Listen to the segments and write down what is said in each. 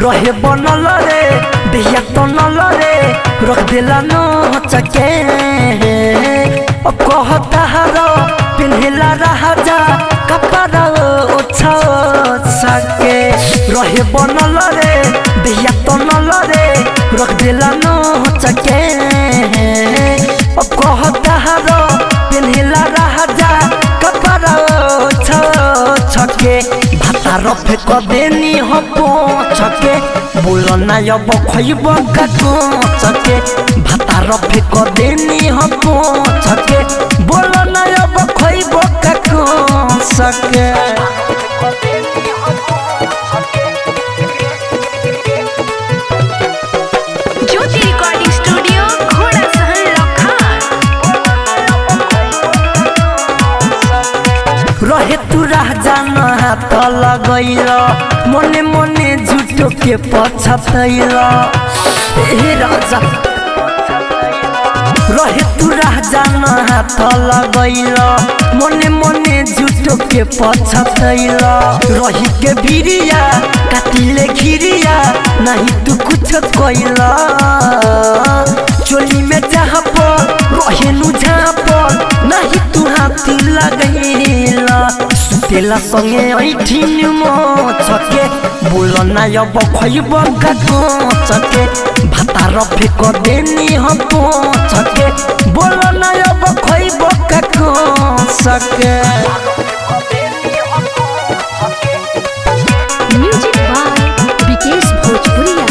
रहे बनल रे देहिया तनल रे रख देला न चके ओ कहता हरो पिन्हिला राजा कपड़ा ओछा सके रहे बनल रे देहिया तनल रे रख देला न चके ओ कहता हरो पिन्हिला राजा कपड़ा ओछा छके भाता रफे क देनी हो छके बोल ना अब खइब का छके भाता रफे क देनी हो छके बोल ना अब खइब का सके ज्योति रिकॉर्डिंग स्टूडियो घोड़ा सहन लखान रहे तू राजा न हाथ लगैल मने मने झुटो के पछतैल ए राजा रहे तू राजा न हाथ लगैल मने मने झुटो के पछतैल रही के भिरिया काटिले घिरिया नहीं तू कुछ कैल चोली में जहाँ पर रहे नु जहाँ पर नहीं तू हाथ लगैला सुतेला संगे ऐठिन म छके बोल ना अब खइब गाको छके भाता रफे क देनी हम छके बोल ना अब खइब गाको सके म्यूजिक बाय विकेश भोजपुरिया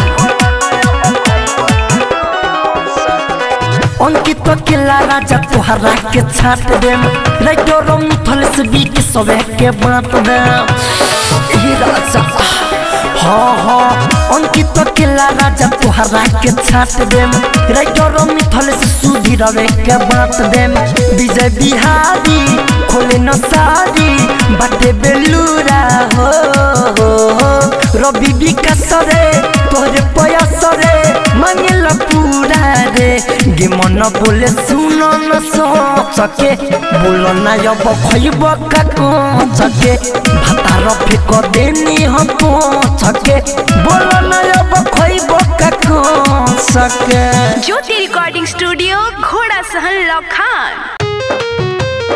अंकित केला राजा तोहरा के छाट देम लाइटो रंग थल से बीक सबे के बांट देम ए राजा हाँ हाँ अंकित केला राजा तोहरा के छाट देम लाइटो रंग थल से सुधी रवे के बांट देम विजय बिहारी खोले न सारी बाटे बेलूरा हो, हो, हो। रवि विकास रे तोहरे पयास रे मांगेला पूरा रे गे मन बोले सुन न सो सके बोल ना अब खइब काको सके भाता रफे क देनी हम सके बोल ना अब खइब काको सके ज्योति रिकॉर्डिंग स्टूडियो घोड़ा सहन लखान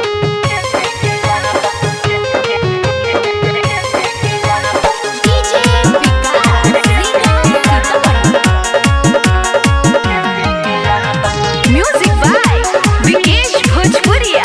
DJ Vikas music by Vikesh भोजपुरिया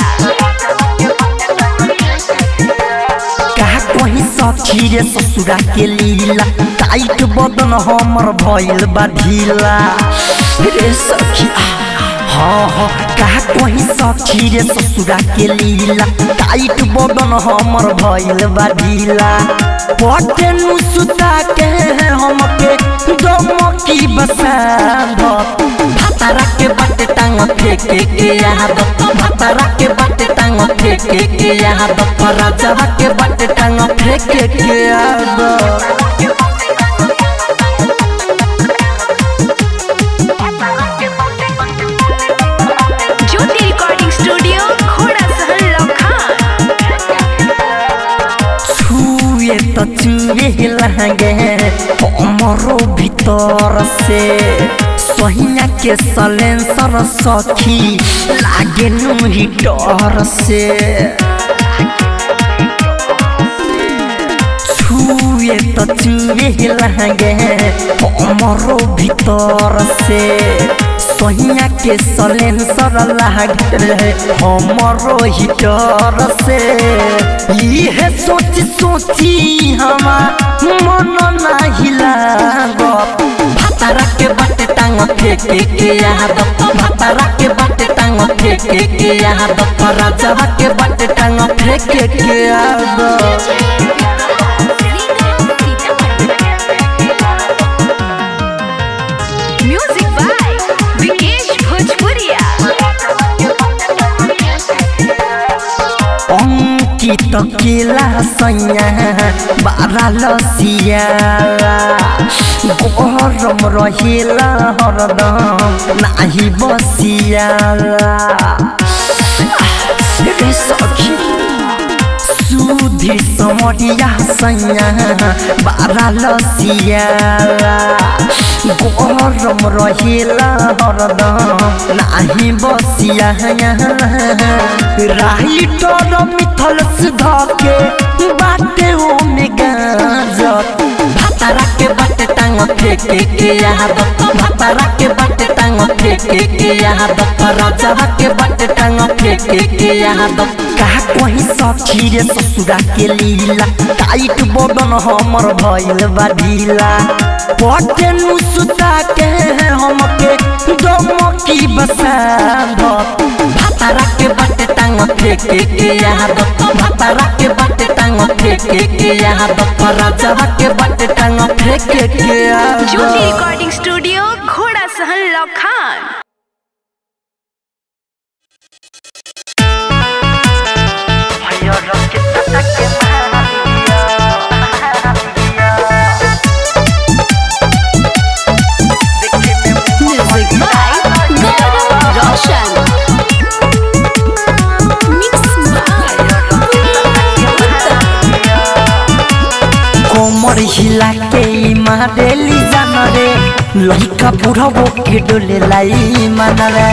कहा कहीं सखी रे ससुरा के लीला टाइट बदन हमर भइल बा ढीला रे सखी हाँ हाँ कहा कहीं सखी रे ससुरा के लीला टाइट बदन हमर भइल बा ढीला पटे नु सुता के हमके दमकी बसा भातारा के बाटे टांग फेंके के यहाँ दो भातारा के बाटे टांग फेंके के यहाँ दो राजवा के बाटे टांग फेंके के यहाँ दो ज्योति रिकॉर्डिंग स्टूडियो घोड़ा सहन लखान छुए तो छुए लहंगे हमरो भीतर से सहिया के सलेंसर सखी लागे नु ही डर से छुए तो छुए लहंगे हमरो भीतर से सहिया के सलेंसर लागे रहे हमरो हिटर से इहे सोच सोची हमार मन नाही लागत भातारा के बाटे टांग फेंके के यहाँ दो भातारा के बाटे टांग फेंके के यहाँ दो राजवा के बाटे टांग फेंके के यहाँ दो म्यूजिक बाय विकेश भोजपुरिया अंकित केला सैया बारा लसिया गरम रहेला हरदम नाही बसिया रे सखी सुधी समरिया सैया बारा लसिया गरम रहेला हरदम नाही बसिया राही तर मिथल सुधा के बाटे ओ में गाजत भातारा के बाटे टांग फेंके के याद भातारा के बाटे टांग फेंके के याद राजा के बाटे टांग फेंके के याद कहा कहीं सखी रे ससुरा के लीला टाइट बदन हमर भइल बा ढीला पटे नु सुता के हमके दमकी बसा भातारा के बाटे टांग फेंके के याद भातारा के बाटे टांग फेंके के याद राजा के बाटे टांग फेंके के याद ज्योति recording studio Ghorasahan लखान Music by Gaurav Roshan. Mix by कोमर हिला के ई मारेली जान रे लइका बुढ़बो के डोले लाई मान रे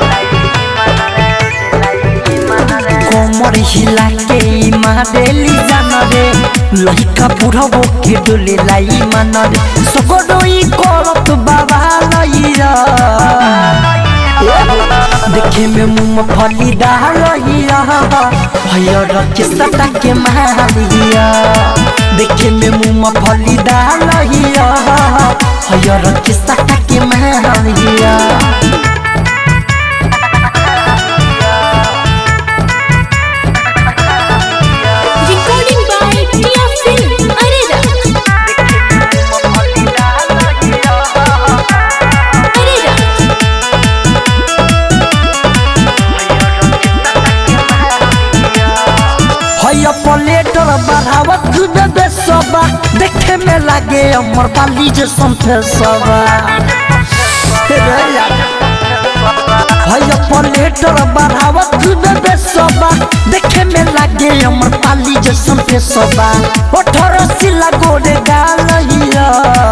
कोमर हिला के ई मारेली जान रे लइका बुढ़बो के डोले लाई मान रे सगडोई करत बाबा लइरा देखे में मूंगफली डालिया हयर के सटा के मारिया देखे में मूंगफली डालिया हयर के सटा के मारिया Recording by Tia Film. Arera. Arera. हय प्लेटर बढ़ावत दूध दे सबा देखे में लागे अमर बाली जे संथे सबा हय प्लेटर बढ़ावत दूध दे सबा देखे में लागे अमर बाली जे संथे सबा अठारह सिला गोरे गालिया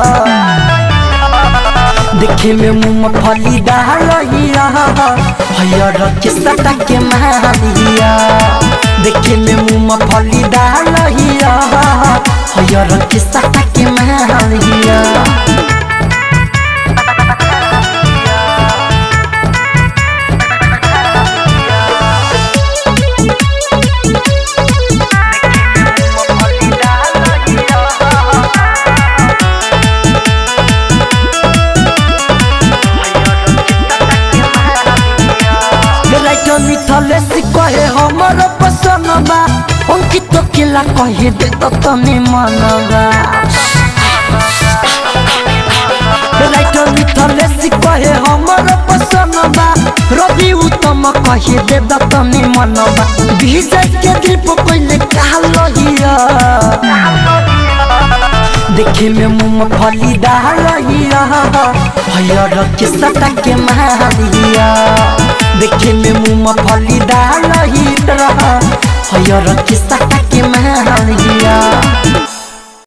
देखे में मूंगफली डालिया हयर के सटा के मारिया देखे में मूंगफली डालिया हयर के सटा के मारिया राइटर मिथले से कहे हमर पसंद बा अंकित केला कहे दे तो तने मनबा राइटर मिथले से कहे हमर पसंद बा रवि उत्तम कहे दे तो तने मनबा विजय के दिल पर पहले कहा लहिया देखे में मूंगफली डालिया हयर के सटा के मारिया देखे में मूंगफली डालिया हयर के सटा के मारिया